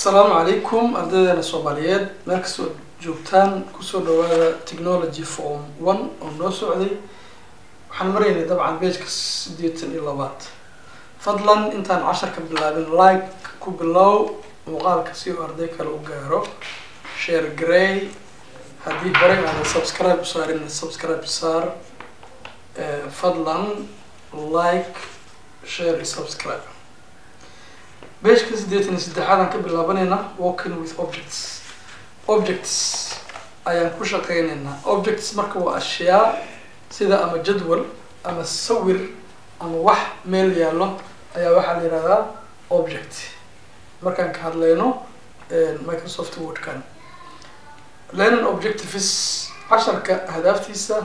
asalaamu calaykum ardaydeena soomaaliyeed meel kastoo joogtaan kusoo dhawaada technology form one oo noo socday waxaan maraynay dabcan beejka siddeetan iyo labaad fadlan intaan casharka bilaabin like ku bilow muuqaalka si uu arday kale u gaaro share grey haddii horey aadan subscribe usaarin subscribe saar fadlan like share iyo subscribe beejka siddeetan iyo saddexaadaan ka bilaabanayna walking with objects objects ayaan ku shaqeynaynaa objects marka waa ashyaa sida ama jadwal ama sawir ama wax meel yaallo ayaa waxaa la yihahdaa object markaan ka hadlayno microsoft wordkan learning objectives casharka hadaaftiisa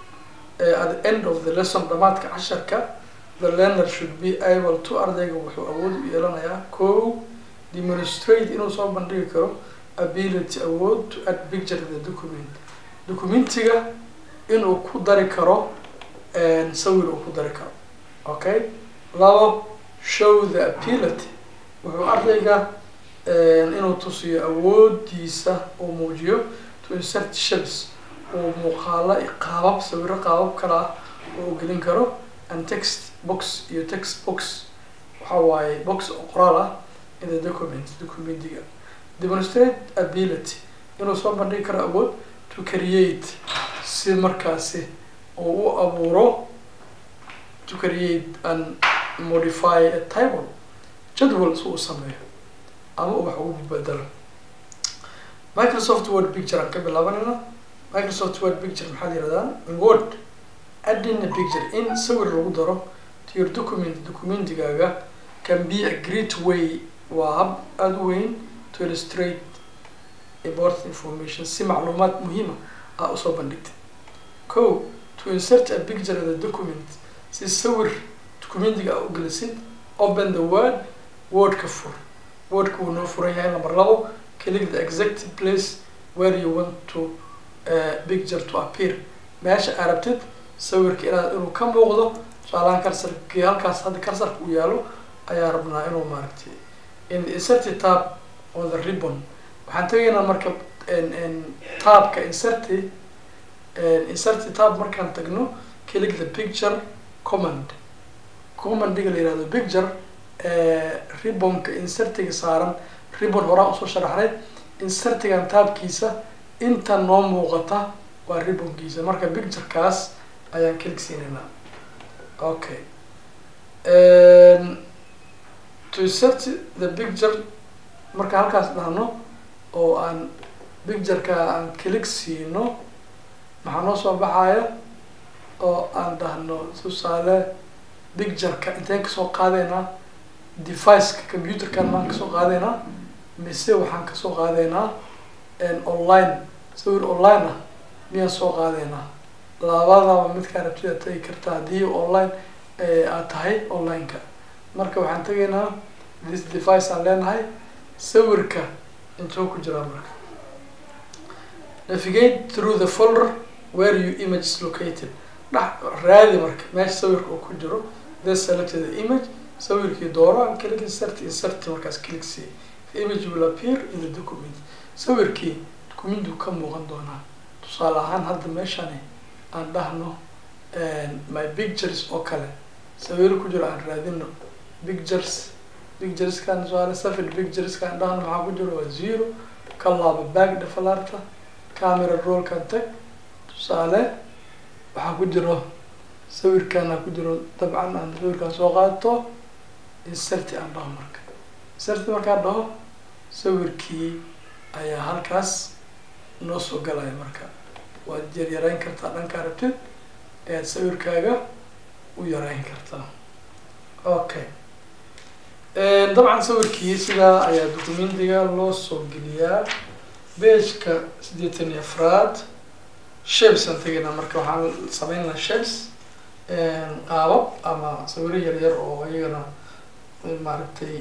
at the end of the lesson dhamaadka casharka the learner should be able to ardayga wuxuu awood u yeelanayaa ko demonstrate inuu soo bandhigi karo ability awood to add picture to the document documentiga inuu ku dari karo sawir uu ku dari karo okay labo show the ability wuxuu ardayga inuu tusiyo awoodiisa uu muujiyo to insert shapes uu muuqaalo qaabab sawiro qaabab kale ah uu gelin karo and text box iyo text box waxa waaye box oo qoraal ah in the document documentiga demonstrate ability inuu soo bandhigi karo awood to create si markaasi uu u abuuro to create and modify a table jadwal si uu sameeyo ama uu wax ugu bedelo microsoft word picture aan ka bilaabanayna microsoft word picture maxaa la yihahdaa in word adding a picture in sawir lagu daro to your document documentigaaga can be a great way waa hab aada u weyn to illustrate important information si macluumaad muhiima ah usoo bandhigtay ko to insert a picture of the document si sawir documentiga a u gelisid open the word wordka fur wordka wuu noo furan yahay number labo click the exact place where you want to uh, picture to appear meesha aa rabtid sawirka inaad inuu ka muuqdo tusaalahaan karsarkii halkaas hadda karsarka uu yaalo ayaa rabnaa inuu maaragtay in insert tab on the ribbon waxaan tegaynaa marka tabka inserty inserty tab markaan tagno click the picture command commandiga la yihahdo picture ribbonka insertiga saaran ribbon horaan usoo sharaxnay insertigan taabkiisa inta noo muuqata waa ribbonkiisa marka picturekaas ayaan click siinaynaa okay to insert the picture marka halkaas dhahno oo aan pictureka aan click siino maxaa noo soo baxaya oo aan dhahno tusaale pictureka inteen kasoo qaadeynaa deviceka computerkan maan kasoo qaadeynaa mise waxaan kasoo qaadeynaa online sawir online ah miyaan soo qaadeynaa labadaba midkaa rabtid aad tegi karta haddii online aad tahay online-ka marka waxaan tegaynaa this device aan leenahay sawirka intuu ku jiraa marka navigate through the folder where you image is located dhex raadi marka meesha sawirka uu ku jiro the selected the image sawirkii dooro aan click insert insert markaas click see the image will appear in the document sawirkii documentu ka muuqan doonaa tusaale ahaan hadda meeshani aan dhahno my pictures oo kale sawiro ku jiro aan raadino pictures pictureskan tusaale safid pictureskaan dhahno maxaa ku jiro waa zero ka laabo back dhafalaarta camera rollkan tag tusaale waxaa ku jiro sawirkaana ku jiro dabcan aan sawirkaan soo qaato inserti aan dhaho marka inserti markaan dhaho sawirkii ayaa halkaas noo soo galaya marka waad yar yarayn kartaa dhankaa rabtid ayaad sawirkaaga u yarayn kartaa okay dabcan sawirkii sidaa ayaa documentiga loo soo geliyaa beejka siddeetan iyo afraad shapes aan tegaynaa marka waxaan sameynaa shapes qaabab ama sawiro yar yar oo iyagana maaragtay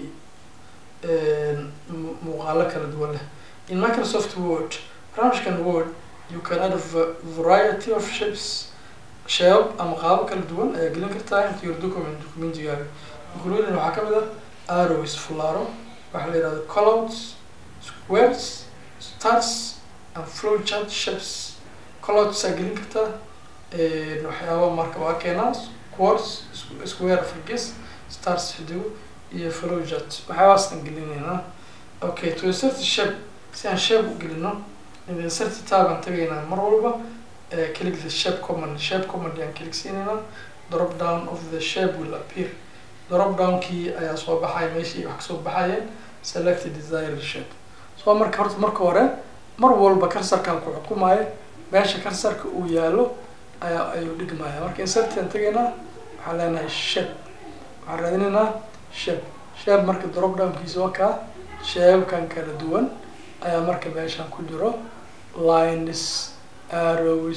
muuqaalo kala duwan leh in microsoft word barnaamijkan word you can add a variety of shapes sheebab ama qaabo kala duwan ayaa gelin kartaa into your document documentigaaga including waxaa kamid ah arrows fulaaro waxaa la yihahda collouts squares stars and flowchart shapes clouds aa gelin kartaa waxyaaba marka waa keenaa quartz square farges stars xidigo iyo flowchart waxyaabaasaan gelinaynaa okay to insert shape si aan shape u gelino insert tab aan tagaynaa mar walba click the shape command shape command ayaan click siinaynaa drop down of the shape will appear drop down kii ayaa soo baxaya meeshii wax kasoo baxayeen select desired shape so marka horta marka hore mar walba karsarkaan ku xukumaayo meesha karsarka uu yaalo ayaa ayuu dhigmaya marka insertian tagaynaa waxaan leenahay shape waxaan raadinaynaa shape shape marka drop downkiisa waa kaa shapekan kala duwan ayaa marka meeshan ku jiro lines arrows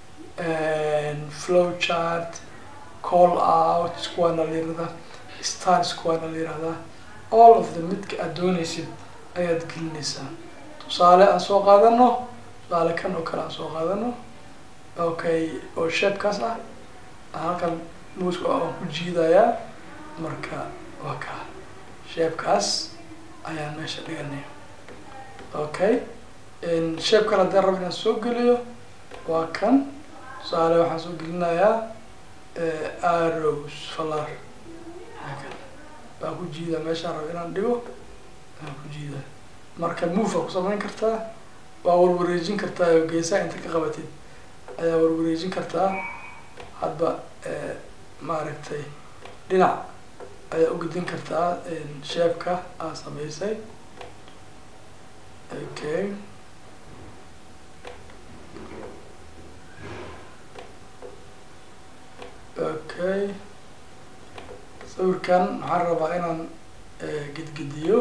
flow chart call out kuwaana la yirahdaa stars kuwaana la yirahdaa all of the midka aad doonaysid ayaad gelinaysaa tusaale aan soo qaadano tusaale kan oo kale aan soo qaadano okay oo shapekaas ah halkan muuska aan ku jiidayaa marka waa ka shapekaas ayaan meesha dhiganaya okay shape kale haddii rab inaan soo geliyo waa kan tusaale waxaan soo gelinayaa arrows falar baan ku jiida meeshaan rab inaan dhigo baan ku jiida marka move aa ku samayn kartaa waa warwareejin kartaa oo geesaha inta ka qabatid ayaa warwareejin kartaa hadba maaragtay dhinac ayaa ugedin kartaa shaepka aa samaysay okay okay sawirkan waxaan rabaa inaan gedgediyo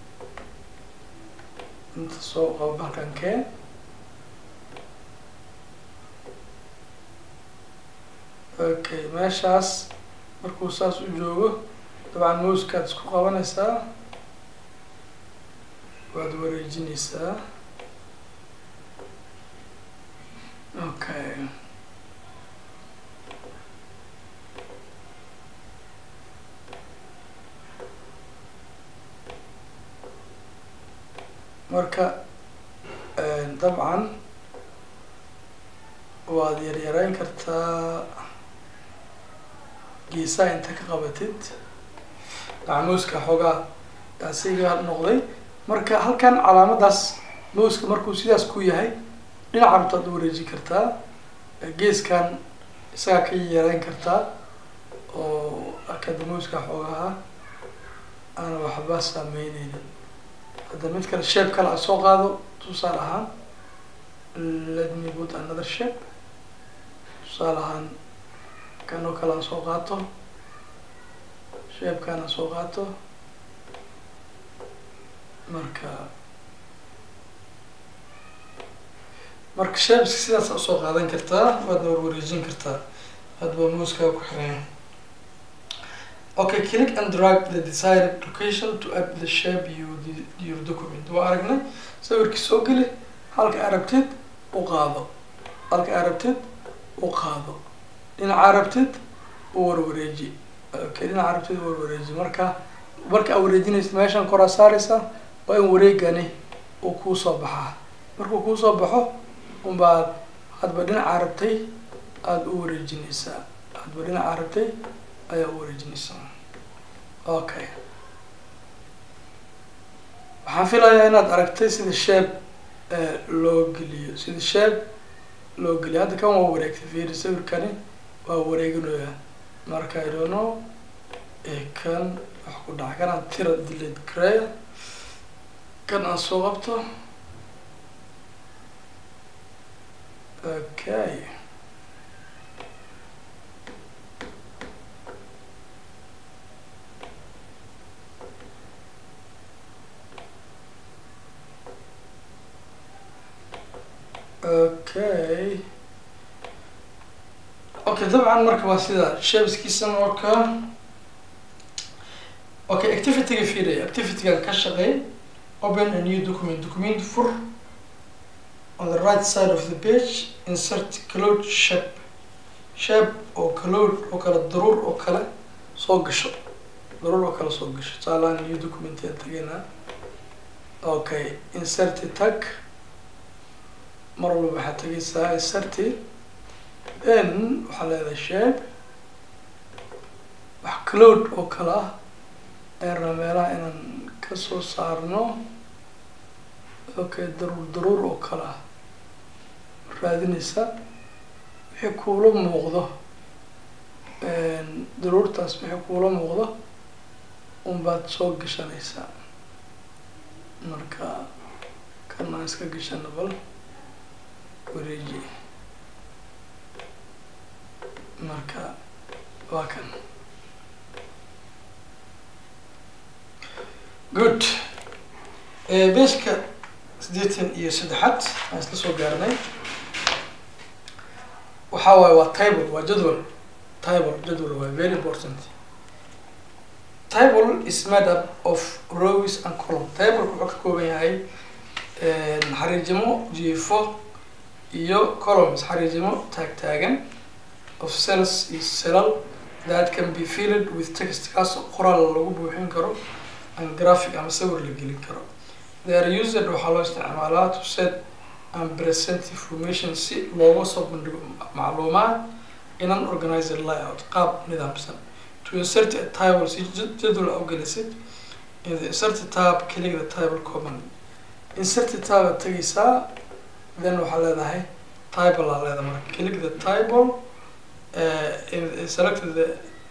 inta soo qabo halkan keen okay meeshaas markuu saas u joogo dabcan mouskaad isku qabanaysaa waad wareejinaysaa okay marka dabcan waad yaryarayn kartaa geesaha inta ka qabatid dabcan mouska xoogaa asiga noqday marka halkan calaamadaas mouska markuu sidaas ku yahay dhinaca rabta ad wareejin kartaa geeskan isagaa ka yareyn kartaa oo akada mouska xoogaha aan waxba saameyneynin hadda mid kale shape kale a soo qaado tusaale ahaan let me put another shape tusaale ahaan kan oo kale aan soo qaato shapekan aan soo qaato marka marka shapes sidaas a usoo qaadan kartaa waadna warwareejin kartaa hadba mouskaa ku xiran okay click and drag the desired location to add the shape you your document waa aragnay sawirkii soo geli halka arabtid u qaado halka arabtid u qaado dhinaca arabtid u warwareeji okay dhinaca arabtid u warwareeji marka marka aa wareejinaysa meeshan koraa saaraysa waa in wareegani uu kuu soo baxaa markuu kuu soo baxo unbaad hadba dhinaca arabtay aada u wareejinaysaa hadba dhinaca arabtay ayaa u wareejinaysaa okay waxaan filayaa inaad aragtay sida shape loo geliyo sida shape loo geliyo hadda kan waa wareegtay fiiri sawirkani waa wareeginooya marka i don't know kan wax ku dhaca kan aan tira delete gareeya kan aan soo qabto okay okay okay dabcan marka waa sida shapeskiisa marka okay activityga fiiray activitygan ka shaqeey open a new document document fur on the right side of the page insert cloud shape shape oo cloud oo kale daruur oo kale soo gasho daruur oo kale soo gasho tusaalahan new document aan tegaynaa okay inserti tag mar walba waxaad tegaysaa inserti then waxaa leedahay shape wax cloud oo kale ah ayaan rabaa meelaha inaan kasoo saarno okay daruur daruur oo kale ah raadinaysa wixii kuula muuqdo daruurtaas wixii kuula muuqdo unbaad soo gashanaysaa marka kana iska gashana bal wareeji marka waa kan good beeshka siddeetan iyo saddexaad aan isla soo gaarnay waxaa waaye waa table waa jadwal table jadwal waa very important table is made up of rows and column table wuxuu ka kooban yahay xariijimo jiifo iyo columns xariijimo taag taagan of cells iyo celal that can be filled with text kaas qoraal lagu buuxin karo and graphic ama sawir la gelin karo they are used waxaa loo isticmaalaa to set and present information si looga soo bandhigo macluumaad in an organized layout qaab nidaamsan to insert a table si jadwal a ugelisid in the insert tab keliga the table command insert tab aad tegaysaa then waxaa leedahay table aa leedahay marka kelig the table uh, selected the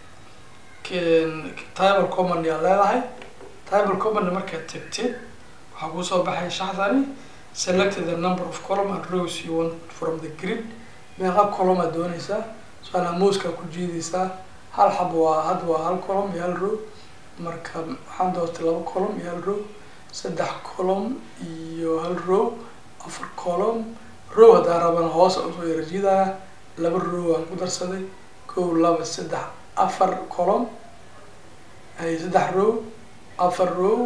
table command yaa leedahay table command markaad tegtid waxaa kusoo baxay shaxdani select the number of column and rows you want from the grid meeqa column aad doonaysaa soana mouseka ku jiidaysaa hal xab waa had waa hal column iyo hal row marka waxaan doortay laba column iyo hal row saddex column iyo hal row afar column row haddaan rabana hoos usoo yarjiidaya laba row aan ku darsaday kow laba saddex afar column ay saddex row afar row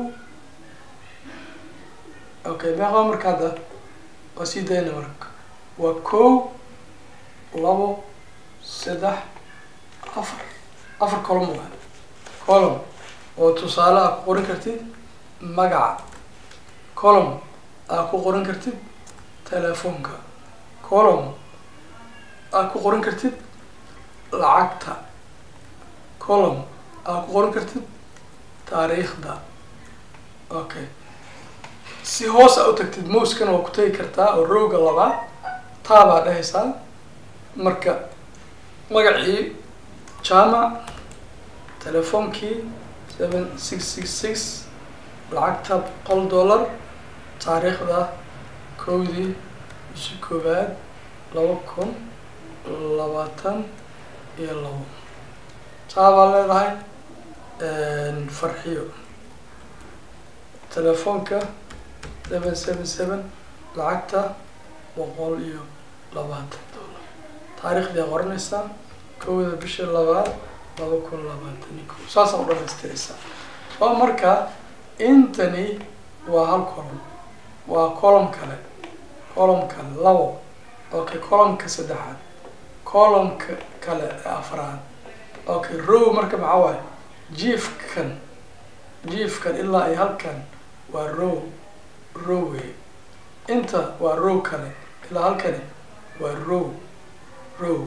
okay meeqa marka hadda waa sii dayna marka waa kow labo saddex afar afar column waa column oo tusaale aa ku qoran kartid magaca column aa ku qoran kartid telefoonka column aa ku qoran kartid lacagta column aa ku qoran kartid taariikhda okay si hoos a u tagtid mouskana waa ku tegi kartaa oo rowga labaad taabaa dhehaysaa marka magacii jaamac telefoonkii seven six six six lacagta boqol dollar taariikhda kowdii bishii koowaad laba kun labaatan iyo labo taabaa leedahay farxiyo telefoonka seven seven seven lacagta boqol iyo labaatan dollar taariikhdii a qoranaysaa kowda bisha labaad laba kun labaatan iyo ko saasaa u dhamaystiraysaa oo marka intani waa hal column waa column kale column kale labo okay columnka saddexaad columnka kale ee afraad okay row marka maxaa waaye jiefkan jiefkan ilaa iyo halkan waa row row wey inta waa row kale ilaa halkani waa row row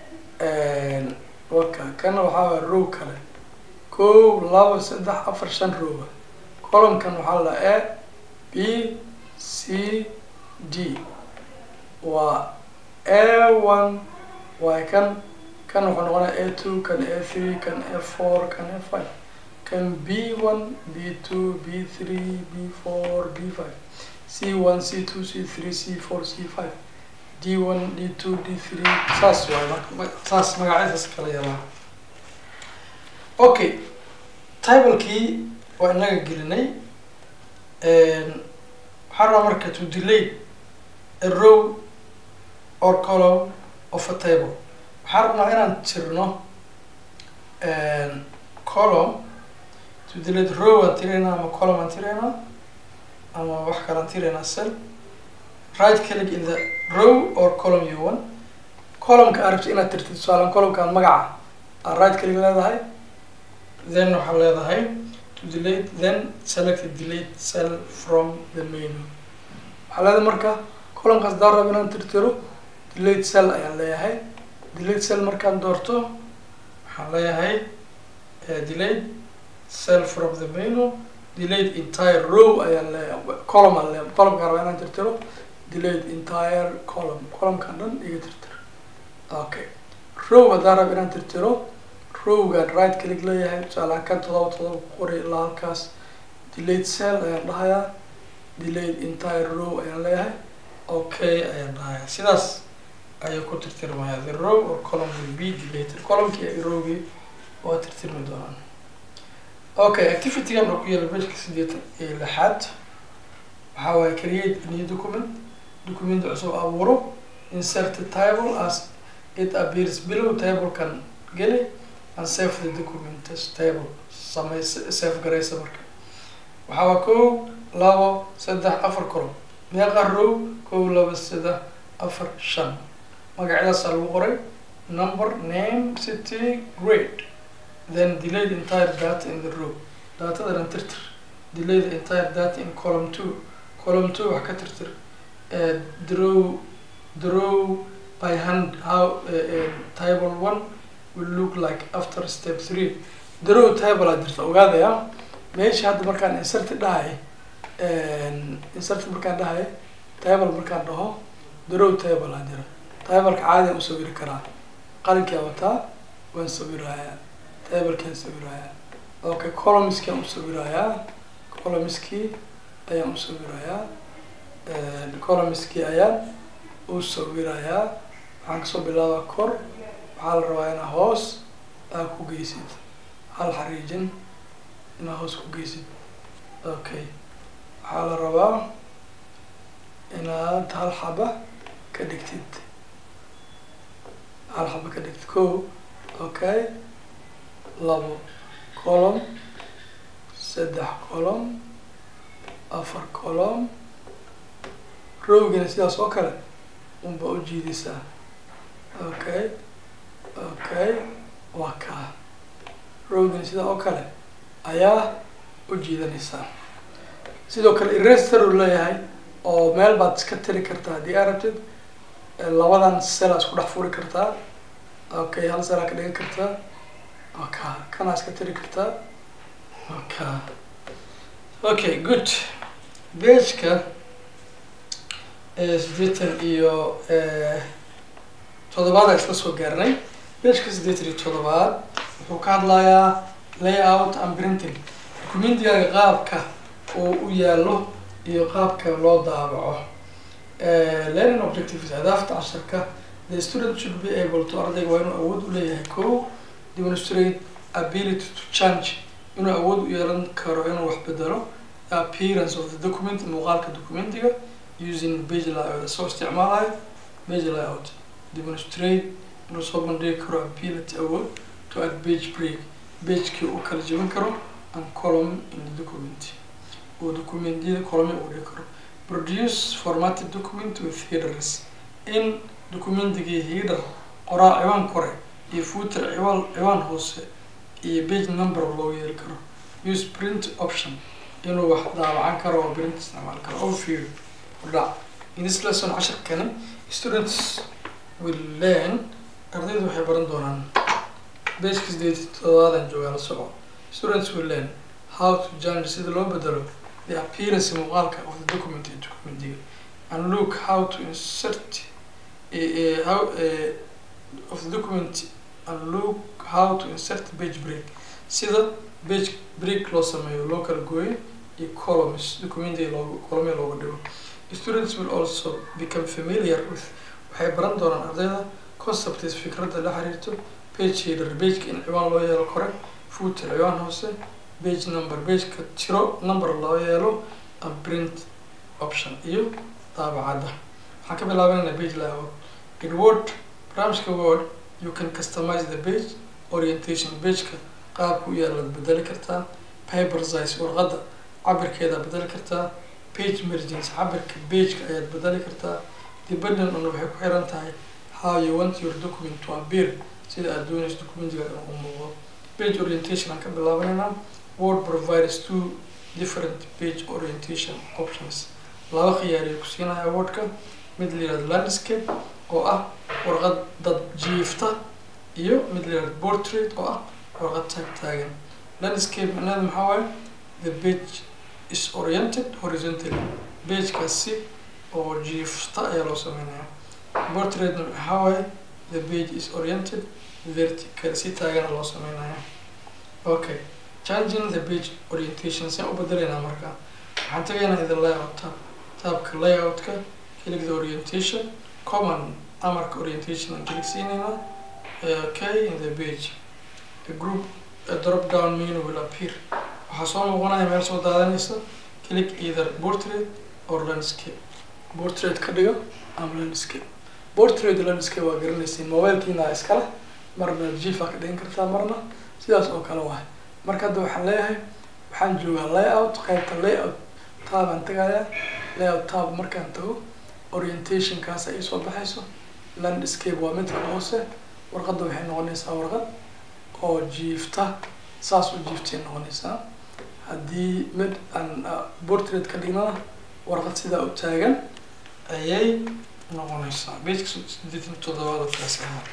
waka kana waxaa waa row kale kow laba saddex afar shan rowa columnkan waxaa la a b c d waa a one waa kan kan wuxuu noqonaya a two kan a three kan a four kan a five kan b one b two b three b four b five c one c two c three c four c five d one d two d three saas waay marka saas magacyadaas kala yalaa okay tablekii waa inaga gelinay waxaan rabaa marka to delay a row or column of a table waxaan rabnaa inaan tirno column to delay the row aan tiraynaa ama column aan tiraynaa ama wax kalaan tiraynaa cell right click in the row or column you want columnka aad rabto inaad tirtid tusaalan columnkaan magaca aad right click leedahay then waxaa leedahay to delete then select delete cell from the menu waxaa leedahay marka columnkaas daan rab inaan tirtiro delete cell ayaan leeyahay delete cell markaan doorto waxaan leeyahay delete cell from the menu delete entire row ayaan leeyahay column aan leeyahay columnkaan rabaa inaan tirtiro delete entire column columnkaan dhan iga tirtiro okay row haddaan rab inaan tirtiro rowgaan right click leeyahay tusaalahaan kan todoba todoba ku qoray ilaa halkaas delete cell ayaan dhahayaa delete entire row ayaan leeyahay okay ayaan dhahayaa sidaas ayuu ku tirtirmaya the row or column will be deleted columnkii iyo rowgii waa tirtirmi doonaan okay activitygan oo ku yaala bejka sideetan iyo lixaad waxaa waaye create a new document document cusub abuuro insert a table as it appears below tablekan geli and save the document as table samay save garaysa marka waxaa waa kow labo saddex afar column meeqa row kow laba saddex afar shan magacyadaasaa lagu qoray number name city grade then delay the entire data in the row datada dhan tirtir delay the entire data in column two column two wax ka tirtir draw draw by hand how uh, uh, table one will look like after step three draw table aa jirta ogaadaya meesha hadda markaan insert dhahay insert markaan dhahay table markaan dhaho draw table aa jira tableka caadian u sawiri karaa qalinkaa wataa waan sawirayaa tablekaan sawirayaa okay columnskii aan u sawirayaa columnskii ayaan u sawirayaa columnskii ayaan u sawirayaa waxaan kasoo bilaabaa kor waxaa la rabaa inaa hoos aa ku geysid hal xariijin inaa hoos ku geysid okay waxaa la rabaa inaad hal xaba ka dhigtid hal xaba ka dhigtid ko okay labo column saddex column afar column rowgana sidaas oo kale unba u jiidaysaa okay okay waa kaa rowgana sidaa oo kale ayaa u jiidanaysaa sidoo kale eraster uu leeyahay oo meel baad iska tiri kartaa haddii aa rabtid labadan sela isku dhex furi kartaa okay hal selaa ka dhigan kartaa waka kanaa iska tiri kartaa waka okay good bageka sideetan iyo toddobaad a isla soo gaarnay bageka sideetan iyo toddobaad wuxuu ka hadlayaa layout and printing documentigaaga qaabka uu u yaalo iyo qaabka loo daabaco learning objectives ahdaafta casharka the student should be able to ardayga waa inuu awood u leeyahay ko demonstrate ability to change inuu awood u yeelan karo inuu wax bedelo the appearance of the document muuqaalka documentiga using page layout soo isticmaalayo page layout demonstrate inuu soo bandhigi karo ability awood to add page break pagekii uu kala jebin karo and column in the document uu documentyada column uu dhigi karo produce formatted document with headers in documentigii header qoraa ciwaan kore iyo footer ciwaan ciwaan hoose iyo page number loo yeeli karo use print option inuu wax daabacan karo oo print isticmaal karo overview udhac in this lesson casharkani students will learn ardaydu waxay baran doonaan bageka sideed todobaadan joogaa la soco students will learn how to change sida loo bedelo the appearance muuqaalka of the document ee documentiga and look how to insert uh, how uh, of the document and look how to insert page break sida page break loo sameeyo loo kala gooyo iyo columns documentiga loogu column looga dhigo students will also become familiar with waxay baran doonaan ardayda concepts fikradda la xiriirto page header pageka in ciwaan loo yeelo kore footer ciwaan hoose page number pageka tiro number loo yeelo and print option iyo daabacadda waxaan ka bilaabanayna page layout in word barnaamijka word you can customize the page orientation pageka qaabka u yaalaad bedeli kartaa paper size warqadda cabirkeeda bedeli kartaa page margins cabirka pageka ayaad bedeli kartaa dependent on waxay ku xiran tahay how you want your document to appear sida aad doonayso documentiga inuu muuqdo page orientation aan ka bilaabanayna word provides two different page orientation options laba khiyaariyo ku siinaya wordka mid la yihahdo landscape oo ah warqad dad jiifta iyo mid la yihahdo portrait oo ah warqad taag taagan landscape macnaheedu maxaa waaye the page is oriented horizontally pagekaasi oo jiifta ayaa loo sameynaya portraitna maxaa waaye the page is oriented vertical si taagana loo sameynaya okay changing the page orientation saan u bedelaynaa marka waxaan tagaynaa the layout tab taabka layoutka click the orientation common amarka orientation aan click siinaynaa okay in the page a group a drop down menu will appear waxaa soo muuqanaya meel soo daadanaysa click either portrait or landscape portrait ka dhigo ama landscape portrait landscape waa garanaysiin mobilekiina iskale marna jifa ka dhigan kartaa marna sidaas oo kale waay marka hadda waxaan leeyahay waxaan joogaa layout qaybta layout taabaan tagaya layout tab markaan tago orientationkaas ay soo baxayso landscape waa midka hoose warqadda waxay noqonaysaa warqad oo jiifta saas u jiiftay noqonaysaa haddii mid aan portrait ka dhignana warqad sidaa u taagan ayay noqonaysaa bageka sideetan toddobaad kaas ahaa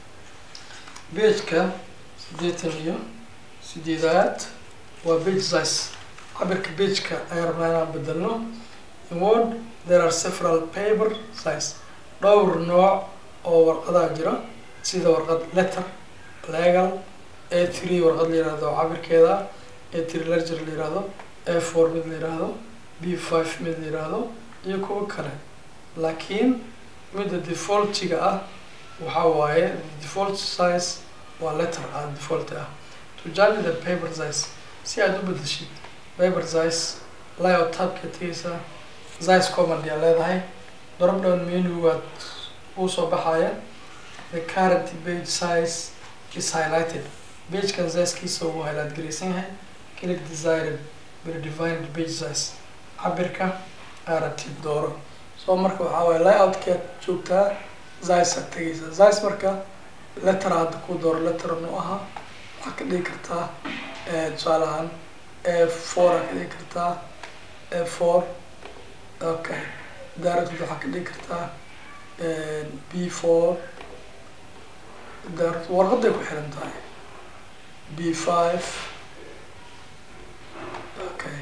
bageka sideetan iyo sideedaad waa bage size cabirka bageka ayaan rabnaa inaan bedelno in word there are several paper size dhowr nooc oo warqadaa jira sida warqad letter legal a three warqad la yihahdo cabirkeeda a three lerger la yihahdo a four mid la yihahdo b five mid la yihahdo iyo kuwo kale laakiin midda defaultiga ah waxaa waaye default size waa letter ah default ah to judge the paper size si aad u bedeshid paper size layout tabka tegeysa size command yaa leedahay drop down menu waad uu soo baxaya the current page size is highlighted pagekan sizekiisa uu highlight garaysan yahay click desired predefined page size cabirka aragtid dooro so marka waxaa waaye layoutkaad joogtaa zice aad tegeysa zice marka letter hadda ku dooro letter nu ahaa waxaad ka dhigi kartaa tusaale ahaan a four aad ka dhigi kartaa a four okay directd waxaad ka dhigi kartaa b four direct warqaday ku xiran tahay b five okay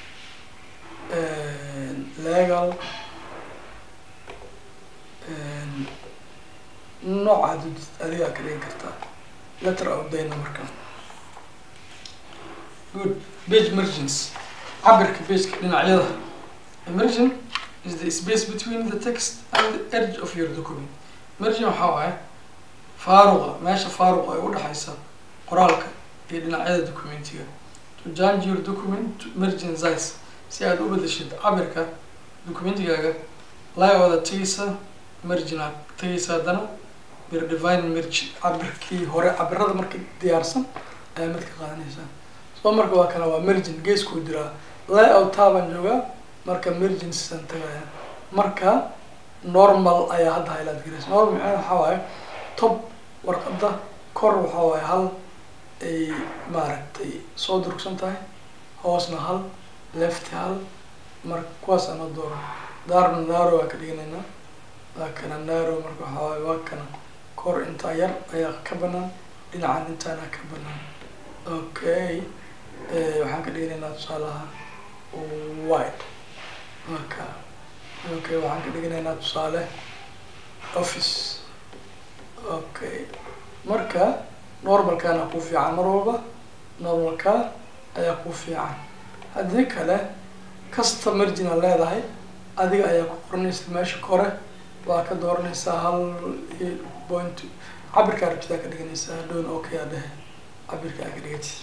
legal noocaad adigaa ka dhigi kartaa letter outdayna marka good page margins cabirka pageka dhinacyada margin is the space between the text and the edge of your document margin waxaa waaye faaruqa meesha faaruqa ay udhexaysa qoraalka iyo dhinacyada documentiga to change your document margin size si aad u bedeshid cabirka documentigaaga layoda tegeysa marginaad tegeysa haddana birdivine margin cabirkii hore cabirada marka diyaarsan ayaa mid ka qaadanaysaa soo marka waa kana waa margin geeskuu diraa layout taabaan joogaa marka margin sisan tagaya marka normal ayaa hadda highlight garaysa normal macnaheed waxaa waaye top warqadda kor waxaa waaye hal ay maaragtay soo durugsan tahay hoosna hal left hal marka kuwaas ama dooro daarna naro waa ka dhiganaynaa waa kana naro marka waxaa waaye waa kana kor intaa yar ayaa ka banaan dhinacan intaana ka banaan okay waxaan ka dhiganaynaa tusaalaha white maka okay waxaan ka dhiganaynaa tusaale office okay marka normalkana ku fiican mar walba normalka ayaa ku fiican haddii kale kasta margina leedahay adiga ayaa ku qoranaysa meesha kore waa ka dooranaysaa hal point cabirka arabtidaa ka dhiganaysaa hadhown okay aa dhehe cabirka aa ka dhigati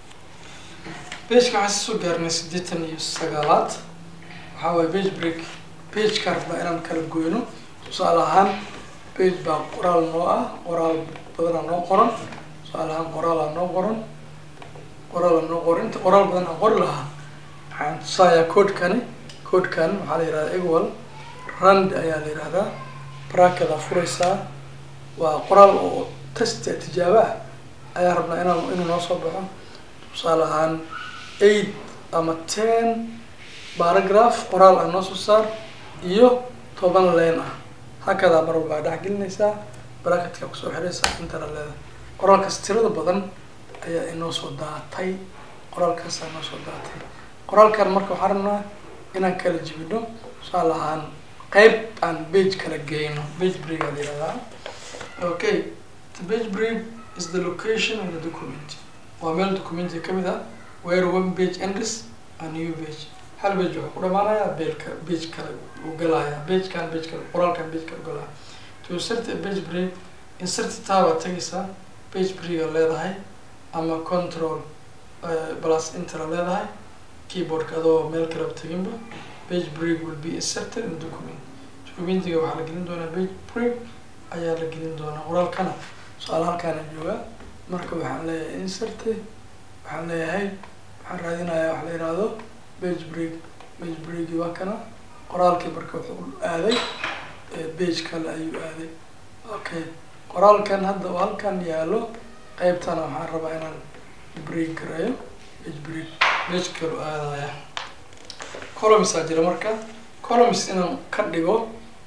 bageka waxaan soo gaarnay siddeetan iyo sagaalaad waxaa waaye page break pageka rabnaa inaan kala goyno tusaale ahaan page baa qoraal noo ah qoraal badanaa noo qoran tusaale ahaan qoraalaa noo qoran qoraala noo qoran inta qoraal badan aan qori lahaa waxaan tusayaa codekani codekan waxaa la yihahdaa equal rand ayaa la yihahdaa brackeda furaysaa waa qoraal oo test tijaabo ah ayaa rabnaa inaan inuu noo soo baxo tusaale ahaan eight ama ten baragraph qoraal ah noo soo saar iyo toban leen ah hakadaa mar walba dhex gelinaysaa bracketka kusoo xiraysaa intana leedahay qoraalkaas tirada badan ayaa inoo soo daatay qoraalkaasaa inoo soo daatay qoraalkan marka waxaan rabnaa inaan kala jibino tusaale ahaan qeyb aan page kala geyno page break aa la yihahdaa okay the page break is the location of the document waa meel documentiga kamid ah where one page ends a new page hal page wuxuu ku dhamaanayaa beelka page kale uu galayaa pagekan page kale qoraalkan page kale galaya to insert a page break insert taa baad tagaysaa page break aa leedahay ama control plus enter aa leedahay keyboardka adoo meel kaleba teginba page break will be inserted in the document documentiga waxaa la gelin doonaa page break ayaa la gelin doonaa qoraalkana su-aal halkaana joogaa marka waxaan leeyahay insert waxaan leeyahay waxaan raadinayaa wax la yihahdo page break page breaki waa kana qoraalkii marka wuxuu aaday page kale ayuu aaday okay qoraalkan hadda oo halkan yaalo qeybtana waxaan rabaa inaan break gareeyo page break page kalu aadaya columns aa jira marka columns inaan ka dhigo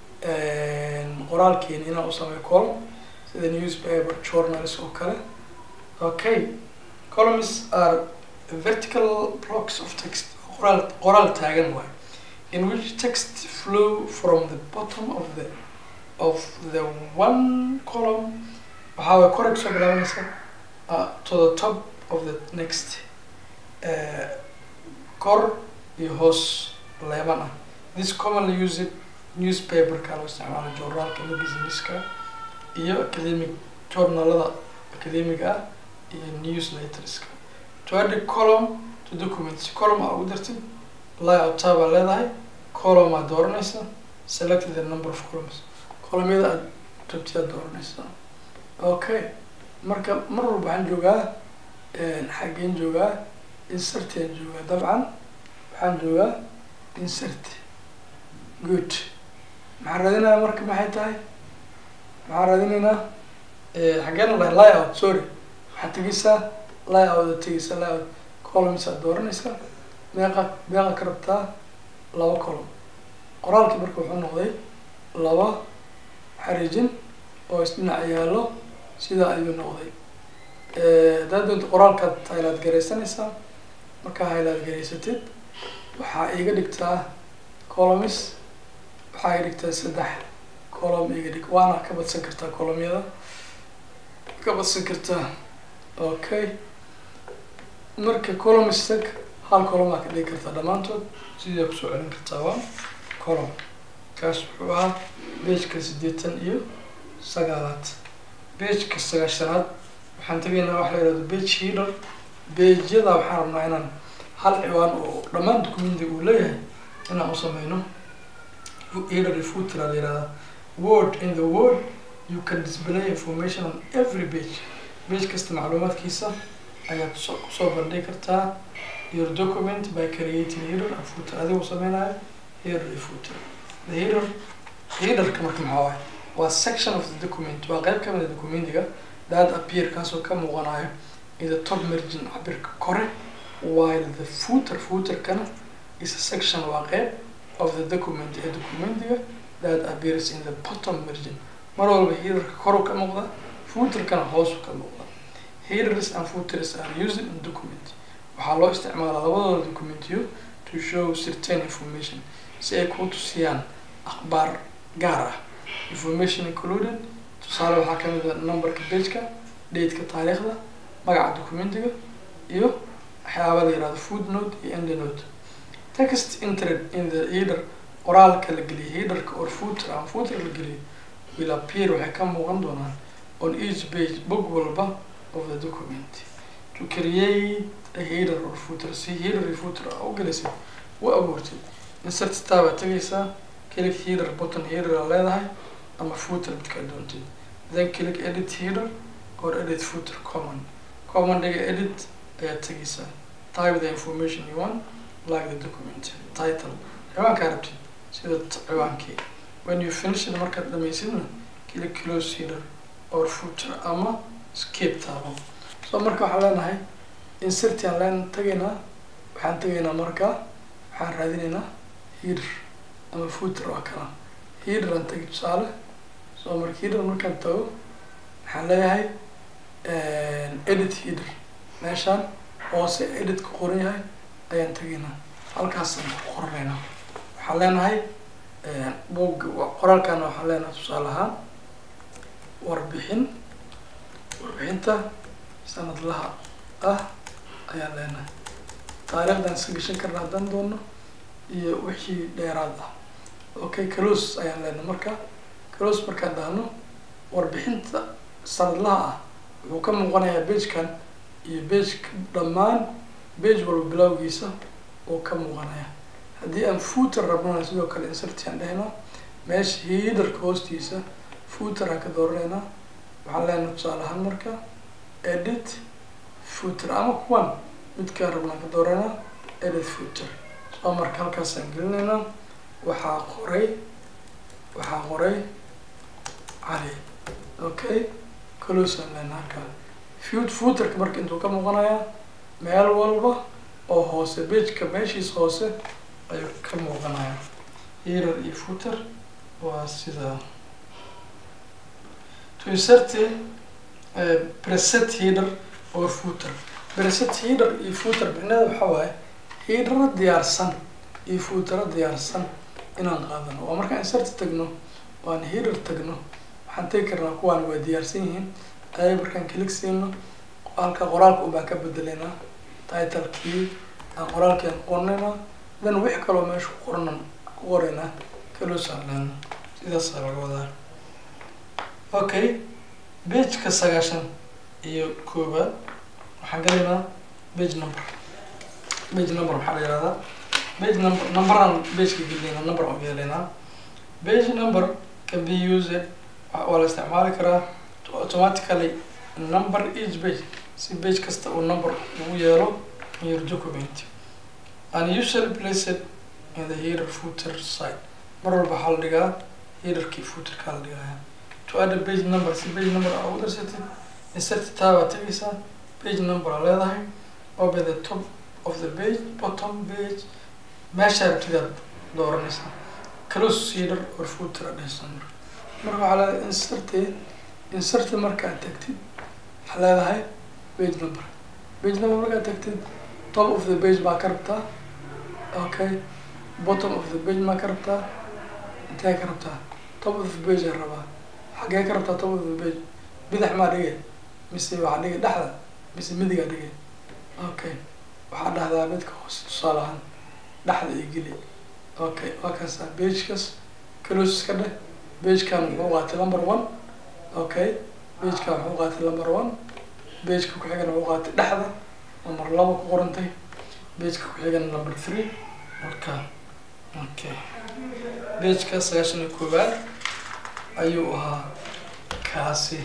qoraalkeeni inaan u sameeyo column sida newspaper journals oo kale okay columns are vertical blocks of text qoraal qoraal taagan waay in which text flow from the bottom of the of the one column waxaa way korey kusoo bilaabanaysa uh, to the top of the next uh, kor iyo hoos leeban ah this commonly used newspaperka loo isticmaalo journaalka iyo businesska iyo academic journalada academiga ah iyo newsletterska to add a column to documents column aa ugu dartid layout tab aa leedahay column aad dooranaysa select the number of columns columyada aad rabti aad dooranaysa okay marka mar walba waxaan joogaa xaggeen joogaa insertiaan joogaa dabcan waxaan joogaa insert good maxaan raadinayaa marka maxay tahay maxaan raadinaynaa xaggeen la dhahay layout sorry waxaad tegeysaa layout aad tegeysaa layout columns aad dooranaysaa meeqa meeqa ka rabtaa laba column qoraalkii marka wuxuu noqday laba xariijin oo isdhinac yaallo sidaa ayuu noqday haddaad doonto qoraalkaad haylaad garaysanaysaa markaa haylaad garaysatid waxaa iga dhigtaa columns waxaa iga dhigtaa saddex column iga dhig waana ka badsan kartaa columyada ka badsan kartaa okay marka columns tag hal column aa ka dhigi kartaa dhammaantood sidii kusoo celin kartaa waa column kaas wuxuu ahaa bageka siddeetan iyo sagaalaad bageka sagaashanaad waxaan tegaynaa waxa la yihahdo bage header bageyada waxaan rabnaa inaan hal ciwaan oo dhammaan documentiga uu leeyahay inaan u sameyno header iyo footer aa la yihahdaa word in the word you can display information on every page page kasta macluumaadkiisa ayaad so kusoo bandhigi kartaa your document by creating header and footer adigoo sameynayo header iyo footer the header headerka marka maxaa waay waa section of the document waa qeyb kamid a documentiga that appear kaasoo ka muuqanayo in the top margin cabirka kore while the footer footerkana is a section waa qeyb of the document ee documentiga that appears in the bottom margin mar walba headerka koru ka muuqda footerkana hoosu ka muuqda headers and footers are used in document waxaa loo isticmaalaa labadooda documentiyo to show certain information si ay kuu tusiyaan akhbaar gaar ah information included tusaale waxaa kamid a numberka bageka dateka taariikhda magaca documentiga iyo waxyaaba la yihahdo food note iyo end note text entered in the header qoraalka la geliyay headerka or footer ama footer la geliyay will appear waxay ka muuqan doonaan on each page bog walba of the document to create a header or footer si header iyo footer a u gelisay u abuurtay insert tabaa tegaysaa click header button header aa leedahay ama footer midkaa doontid then click edit header or edit footer common common dhiga edit ayaad tegaysaa type the information you want like the document title ciwaankaa rabtid sida ciwaankii when you finish it markaad dhamaysidna click close header or footer ama skip taabo so marka waxaan leenahay insertian leen tagaynaa waxaan tegaynaa marka waxaan raadinaynaa header ama footer waa kana header aan tegi tusaale soo marka header markaan tago waxaan leeyahay edit header meeshaan hoose edit ku qoran yahay ayaan tegaynaa halkaasaan ku qoranaynaa waxaan leenahay bog qoraalkaana waxaan leenahay tusaale ahaan warbixin warbixinta sanadlaha ah ayaan leenahay taariikhdan iska gashan karna haddaan doono iyo wixii dheeraad ah okay clos ayaan leenahay marka clos markaan dhahno warbixinta sanadlaha ah wuxuu ka muuqanayaa begekan iyo begeka dhammaan bege walba bilowgiisa oo ka muuqanaya haddii aan footer rabnana sidoo kale insertiaan dhahaynaa meesha hiidarka hoostiisa footer aan ka dooraneynaa waxaan leenahay tusaale ahaan marka edit footer ama kuwan midkaan rabnaan ka dooranaa edit footer soo marka halkaasaan gelinaynaa waxaa qoray waxaa qoray cali okay closaan leenahay halkaa fut footerka marka intuu ka muuqanayaa meel walba oo hoose begeka meeshiis hoose ayuu ka muuqanayaa header iyo footer waa sida to insert uh, preset header or footer preset header iyo footer micnaheeda waxaa waaye headera diyaarsan iyo footera diyaarsan inaan qaadano waa markaan insert tagno waan header tagno waxaan tegi karnaa kuwaan waa diyaarsan yihiin ayay markaan click siino halka qoraalka un baan ka bedelaynaa titlekii aan qoraalkian qornaynaa then wix kaloo meesha ku qornan ku qoraynaa kalosaan leena sidaasaa laga wadaa okay begeka sagaashan iyo koobaad waxaan galaynaa bage number bage number maxaa la yihahdaa bage number numberaan bageka gelinayna number aan yeelaynaa bage number can be used waa la isticmaali karaa to automatically number each page si page kasta uu number ugu yeelo in your document and usually place it in the header footer side mar walba waxaa la dhigaa headerkii footerkaa la dhigaya to add a page number si page number aa ugu darsatid insert tab aa tegaysaa page number aa leedahay open the top of the page bottom page meeshaa rabtidaad dooranaysaa close header or footer aa dhehaysaa marka marka waxaa leedahay insert insert markaad tagtid waxaa leedahay page number page number markaad tagtid top of the page baa ka rabtaa okay bottom of the page maa ka rabtaa intee ka rabtaa top of the page aa rabaa xagee ka rabtaa top of the page bidax maa dhigay mise waxaa dhigay dhexda mise midigaa dhigay okay waxaa dhahdaa midka hoose tusaale ahaan dhexda iyo geli okay waa kaasa pagekas close iska dheh pagekan muxuu qaatay number one okay pagekan muxuu qaatay number one pageka ku-xigana muxuu qaatay dhexda number laba ku qorantay pageka ku-xigana number three marka okay pageka sagaashan iyo koowaad ayuu ahaa kaasi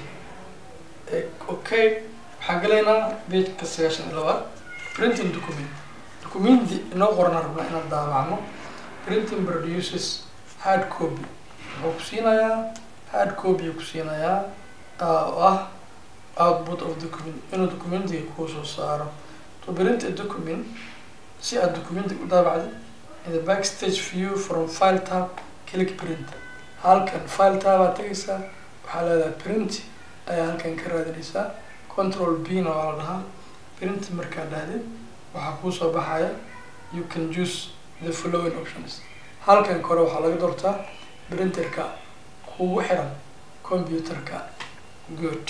okay waxaan galaynaa pageka sagaashan iyo labaad printing document documenti inoo qorana rabnaa inaan daabacno printing produces hard copy wuxuu ku siinayaa hard copy ku siinayaa oo ah output of document inuu documentiga kuu soo saaro to print a document si aad documentiga u daabacdo in the backstage view from file tab click print halkan file tab aad tegaysaa waxaa leedahay print ayaa halkan ka raadinaysaa control b na waa la dhahaa print markaa dhahdid waxaa kuusoo baxaya you can use the following options halkan kore waxaa laga doortaa printerka kugu xiran computerka good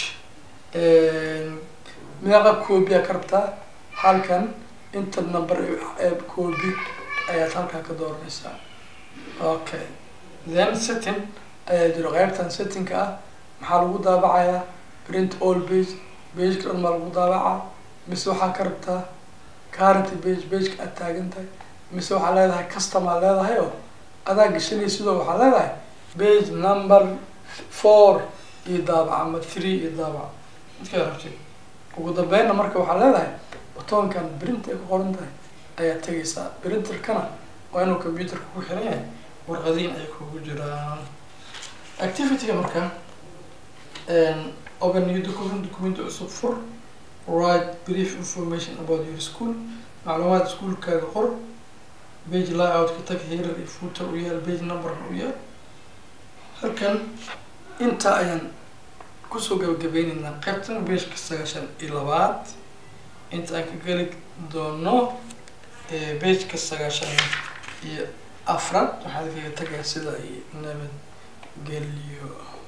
meeqa copy aa ka rabtaa halkan inta number ee copy ayaad halkaa ka dooranaysaa okay then setting ayaa jiro qeybtan settingka ah maxaa lagu daabacayaa print all page pageka dhan maa lagu daabacaa mise waxaa ka rabtaa current page pageka aad taagan tahay mise waxaa leedahay customaa leedahay oo adaa gashanay sidoo waxaa leedahay page number four iyo daabac ama three iyo daabac midkaa rabtid ugu dambeynna marka waxaa leedahay batoonkan print ay ku qoran tahay ayaad tegaysaa printerkana waa inuu computerka ku xiran yahay warqadiin ay kugu jiraan activityga marka open new document document cusub fur write brief information about your school macluumaad iskuolkaaga qor page layout-ka tag heerar iyo footer u yaal page numberna u yaal halkan intaa ayaan kusoo gabagabeyneynaa qaybtan beeshka sagaashan iyo labaad inta aan ka geli doono beejka sagaashan iyo afraad waxaad kaga tagaya sida iyo nabadgelyo